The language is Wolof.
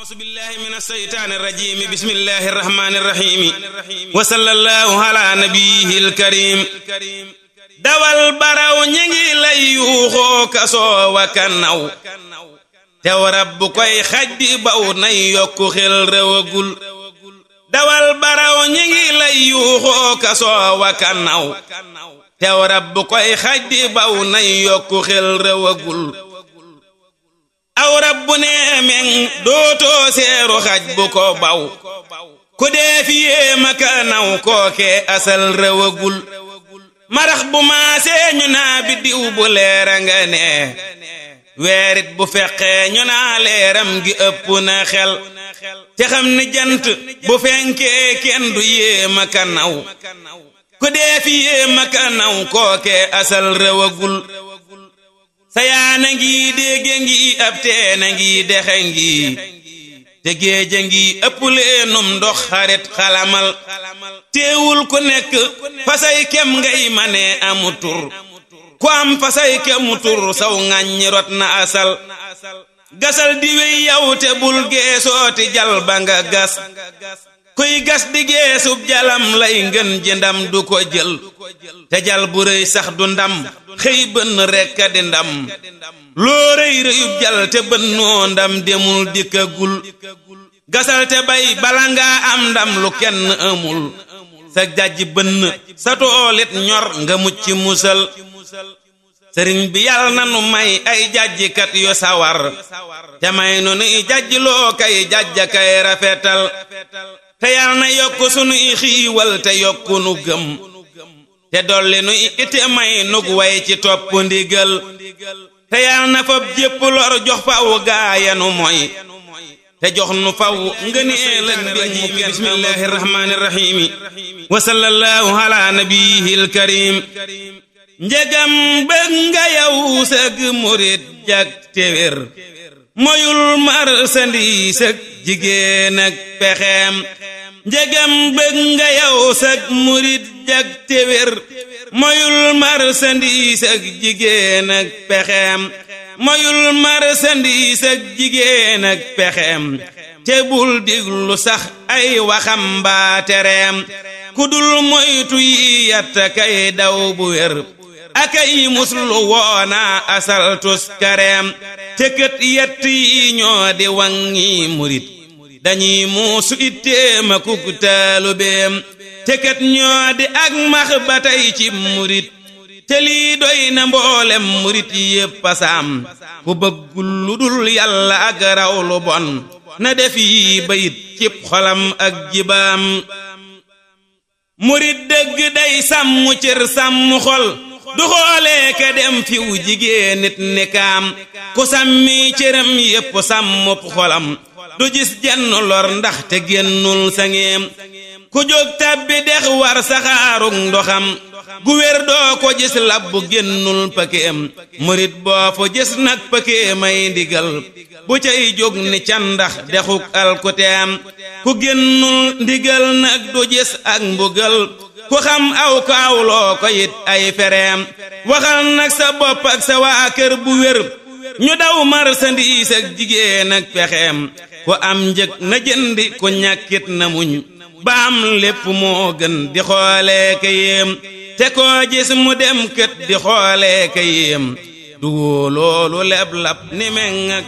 أعوذ بالله من الشيطان الرجيم بسم الله الرحمن الرحيم وصلى الله على نبيه الكريم dawal baraw ñi ngi lay yuuxoo kasoo wa kanaw tew rab bu koy xaj di baw nay yokku xel rewagul dawal baraw ñi ngi lay yuuxoo kasoo wa kanaw tew rab bu koy xaj di baw nay yokku xel rewagul aw rab bu nee meŋ dootoo seeru xaj bu ko baw ku dee fi yéema kanaw kookee asal rewagul marax bu maasee ñu naa biddiw bu leera nga nee weerit bu feqee ñu naa leeram gi ëpp na xel te xam ni jant bu fenkee kenn du yéema ka naw ku dee fi yéema ka naw kookee asal rewagul sayaana ngi dégge ngi ab teena ngi dexe ngi te géeja ngi ëpp leenum ndox xarit xalamal teewul ku nekk fasay kem ngay mane amu tur ku am fasay kemu tur saw ŋàññi rot na asal gasal di wey yow te bul geesooti jal ba nga gas kuy gas di geesub jalam lay ngën ji ndam du ko jël te jal bu rëy sax du ndam xëy bënn rekk di ndam loo rëy rëyub jal te bënnoo ndam demul dikkagul gasal te bay bala ngaa am ndam lu kenn amul sa jajj bënn sa toolit ñor nga mucc musal sëriñ bi yàlla na nu may ay jajjikat yu sawar te may nu nuy jajj loo kay jajja kay rafetal te yàlla na yokk sunuy xiiwal te yokk nu gëm te dolli nu ite may nug way ci topp ndigal te yàlla na fab jépp lor jox faw gaayanu moy te jox nu faw ngëneel ak mbir mu bismillahi rahmaani rahiimi wa sallallahu ala nabiyil karim njegam bëgg nga yow sëg murit jak téwér moyul marsandiis ak jigéen ak pexeem njegam bëgg nga yow sëg murit jak téwér moyul marsandiis ak jigéen ak pexeem moyul marsandiis ak jigéen ak pexeem te bul diglu sax ay waxam mbaa tereem ku dul moytu yi yatta kay daw bu wér akay muslu woona asaltus kareem te kët yett yi ñoo di wangi murit dañuy muusu itteema kuk taalubeem te kët ñoo di ak max ba tey ci murit te lii doy na mboolem murit yépp pasaam ku bëggul lu dul yàlla ak raw lu bon na def yi bayit cib xolam ak jibaam murit dëgg day sàmm cër sàmm xol du xoolee ka dem fiw jigéen nit ni kaam ku sàmmi cëram yépp sàmmub xolam du gis jenn lor ndax te génnul sangeem ku jóg tàbbi dex war saxaarug ndoxam gu wér doo ko gis labbu génnul pëkeem murit boo fa gis nag pëkee may ndigal bu cay jóg ni candax dexuk alkuteem ku génnul ndigal nag du gis ak mbugal ku xam aw ko awloo ko it ay fereem waxal nag sa bopp ak sa waa kër bu wér ñu daw marsandiis ak jigéen ak pexeem ku am njëg na jëndi ku ñàkkit na muñ baam lépp moo gën di xoolee ka yéem te koo gis mu dem kët di xoolee ka yéem du woo loolu leb lab ni meŋ